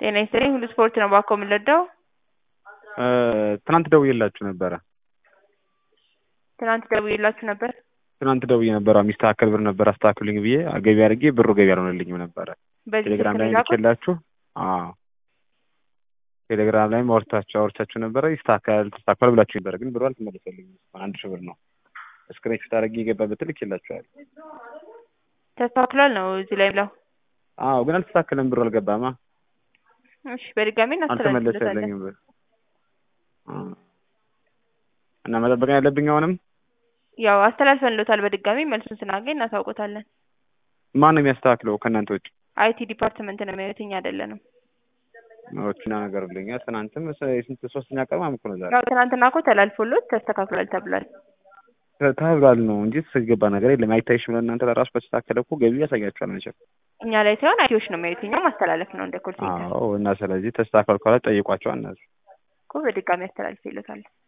ጤና ይስጥልኝ ሁሉ ስፖርት ነው ባኮ የምንረዳው ትናንት ደውዬላችሁ ነበረ። ትናንት ደውዬላችሁ ነበር። ትናንት ደውዬ ነበረ የሚስተካከል ብር ነበር አስተካክሉኝ ብዬ ገቢ አድርጌ ብሩ ገቢ አልሆነልኝም ነበረ። በዚህ ቴሌግራም ስልክ ላይ ነው የላኩት? ልኬላችሁ አዎ ቴሌግራም ላይም አውርታችሁ አውርቻችሁ ነበረ ይስተካከል ተስተካከል ብላችሁ ነበረ፣ ግን ብሩ አልተመለሰልኝም። እስካሁን አንድ ሺህ ብር ነው ስክሪንሾት አድርጌ የገባበትን ልኬላችኋል። ተስተካክሏል ነው እዚህ ላይ ብለው። አዎ ግን አልተስተካከለም፣ ብሩ አልገባማ፣ እሺ በድጋሚ እናስተላልፍለታለን። አልተመለሰልኝም ብር አዎ። እና መጠበቅ ነው ያለብኝ አሁንም ያው አስተላልፈንሎታል። በድጋሚ መልሱን ስናገኝ እናሳውቆታለን። ማን ነው የሚያስተካክለው ከእናንተ ውጭ? አይቲ ዲፓርትመንት ነው የሚያዩት፣ እኛ አይደለንም። ኦችና ነገር ብለኛል። ትናንትም የስንት ሶስተኛ ቀን ምናምን እኮ ነው ዛሬ ያው ትናንትና እኮ ተላልፎሎት ተስተካክሏል ተብሏል። ተ- ተብሏል ነው እንጂ የተገባ ነገር የለም። አይታይሽም ለእናንተ ለራሱ በተስተካከለ እኮ ገቢ ያሳያችኋል መቼም። እኛ ላይ ሳይሆን አይቲዎች ነው የሚያዩት፣ እኛ ማስተላለፍ ነው እንደ ኮል ሴንተር አዎ እና ስለዚህ ተስተካክሏል ካለ ጠይቋቸው እነሱ እኮ በድጋሚ አስተላልፍ ይሎታል።